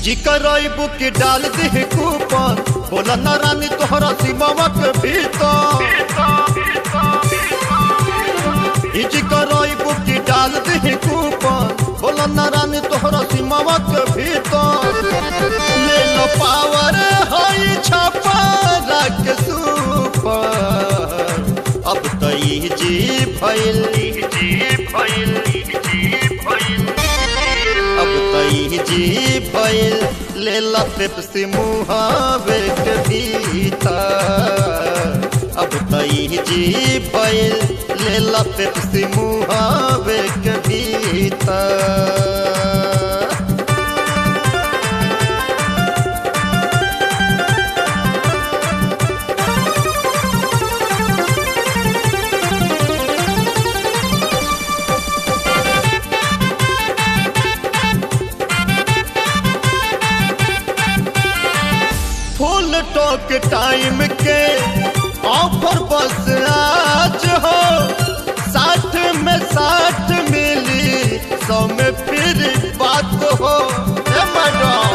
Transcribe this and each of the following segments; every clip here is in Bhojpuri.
इजी करैबू की डाल दे कूपन बोला ना रानी तोहरा सीमावा के भीतर इजी करैबू की डाल दे कूपन बोला ना रानी तोहरा सीमावा के भीतर ले लो पावर हई छापा रख सुपर अब तो इजी भइल इजी भइल इजी भइल अब तई जी भइल ले ला पेप्सी मुहावे के भीतर अब तई जी भइल ले ला पेप्सी मुहावे के भीतर फुल टॉक टाइम के ऑफर बस आज हो साठ में साठ मिली सौ में फिर बात हो ए मैडम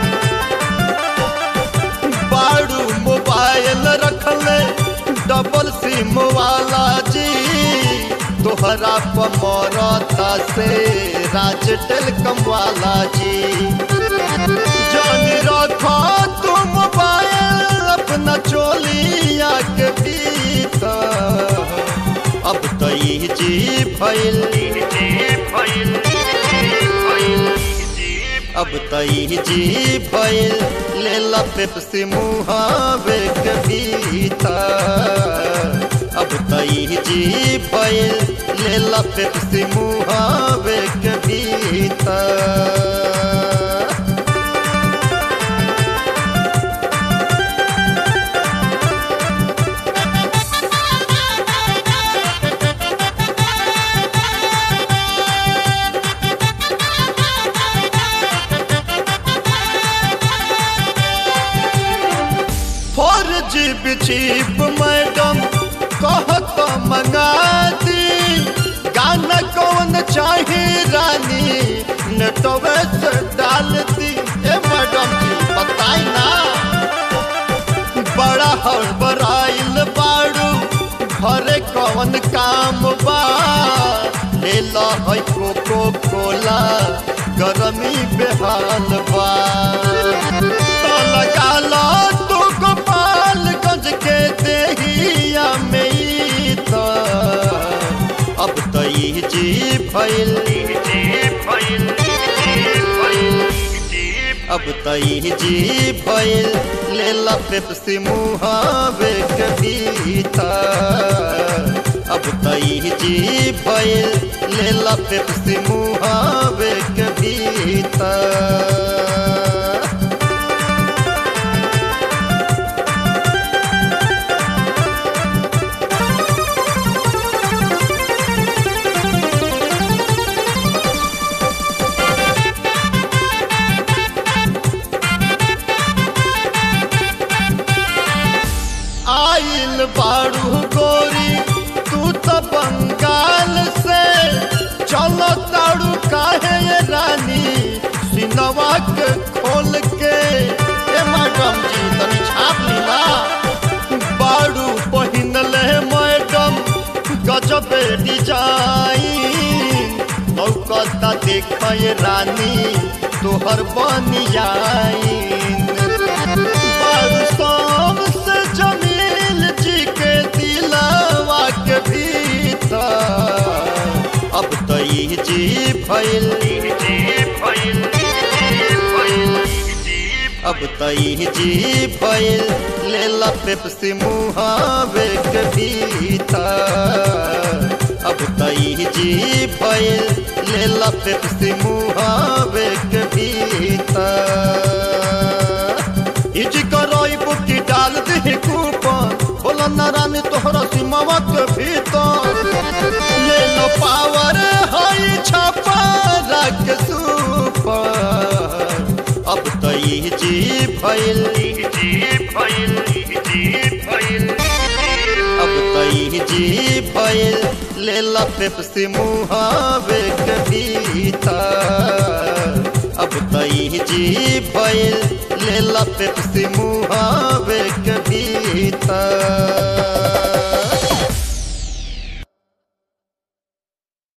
बाड़ू मोबाइल रखले डबल सिम वाला जी तोहरा पमरता से राज टेलकम वाला जी जान रखो तुम मोबाइल अपना चोलिया के भीतर अब तो ये जी भइल अब तो ये जी भइल ले ला पेप्सी मुहावे के भीतर अब तो ये जी भइल ले ला पेप्सी मुहावे के भीतर फोर जीप चीप मैडम कहत मंगा दी गाना कौन चाहे रानी नेटवे से डाल दी ए मैडम जी बताई ना बड़ा हड़बड़ाइल बाड़ू घरे कौन काम बा लेला है कोको कोला गरमी बेहाल बा तो लगा लो तू गोपालगंज के देहिया में ई तो अब तो ये जी भइल अब तो ये जी भइल ले ला पेप्सी मुहावे के भीतर अब तो ये जी भइल ले ला पेप्सी मुहावे के भीतर आइल बारू गोरी तू तो बंगाल से चलो ताड़ू काहे ये रानी सिनवा के खोल के ए मैडम जी तनी छाप लीला बारू पहिनले मैडम गजबे डिजाइन मौकता देखय रानी तोहर बनियाइन बारू शाम से जमील जी के दिलवा के भीतर अब तो ये जी भइल अब तो ये जी भइल ले ला पेप्सी मुहावे के भीतर अब तो ये जी भइल ले ला पेप्सी मुहावे के भीतर इज करई बुकी डाल दे कूपन बोला ना रानी तोहरा सीमावा के भीतर ले लो पावर हई छापा रख सुपर अब तो ये जी भइल अब तो ये जी भइल ले ला पेप्सी मुहावे के भीतर अब तई जी भइल ले ला पेप्सी मुहावे के भीतर